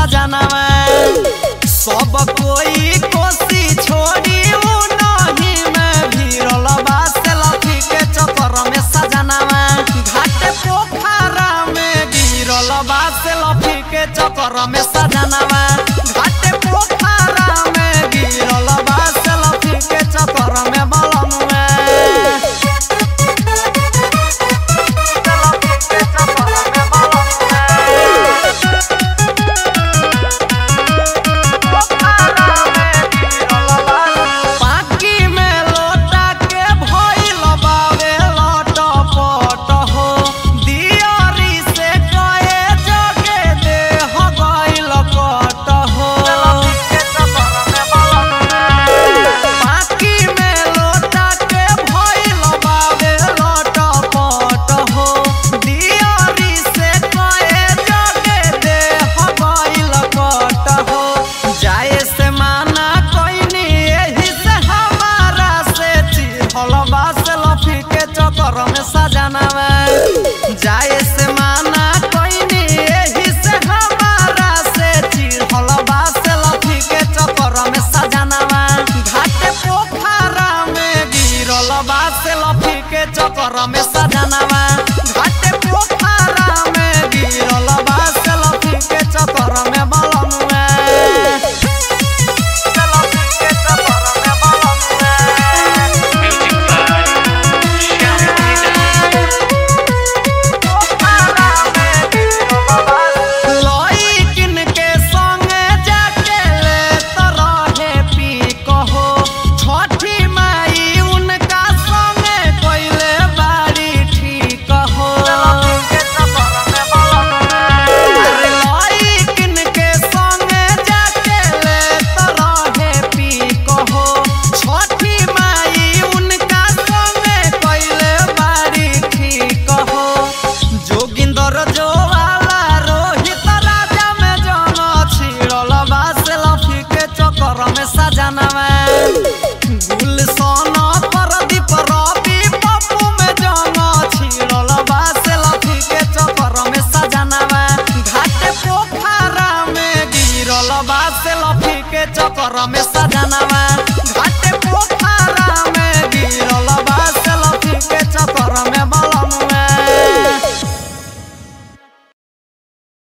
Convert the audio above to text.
सजनवा सब कोई कोसी छोड़ी उ नहीं में भीरल बा सेल्फी के चक्कर में सजनवा घाट पोखरा में गिरल बा सेल्फी के चक्कर में सजनवा घाट पोखरा में गिरल बा सेल्फी के चक्कर में बलमुआ सेल्फी के चक्कर में बलमुआ पाकी में लोटा के भइल बावे लटपट हो दियरी से कहे जगे देह गइल कट हो पाकी में लोटा के भइल बावे लटपट हो दियरी से कहे जगे देह गइल कट हो जाए से माना कोइनी एही से हमारा से चिढ़ल बा सेल्फी के चक्कर में सजनवा जाए से माना कोइनी एही से हमारा से चिढ़ल बा सेल्फी के चक्कर में सजनवा घाट पोखरा में गिरल बा सेल्फी के चक्कर में सजनवा घाट पोखरा में गिरल बा सेल्फी के चक्कर में बलमुआ लइकिन के संगे जाके लेत रहे पी कहो छठी माई उनका संगे कइले बारी ठीक हो अरे लइकिन के संगे जाके लेत रहे पी कहो छठी माई उनका संगे कइले बारी ठीक हो जोगिंदर जोवाला रोहित राजा में जन छिड़ल बा सेल्फी के चक्कर में सजनवा गुलशन परदीप रवि पप्पू में जन छिड़ल बा सेल्फी के चक्कर में सजनवा घाट पोखरा में गिरल बा सेल्फी के चक्कर में सजनवा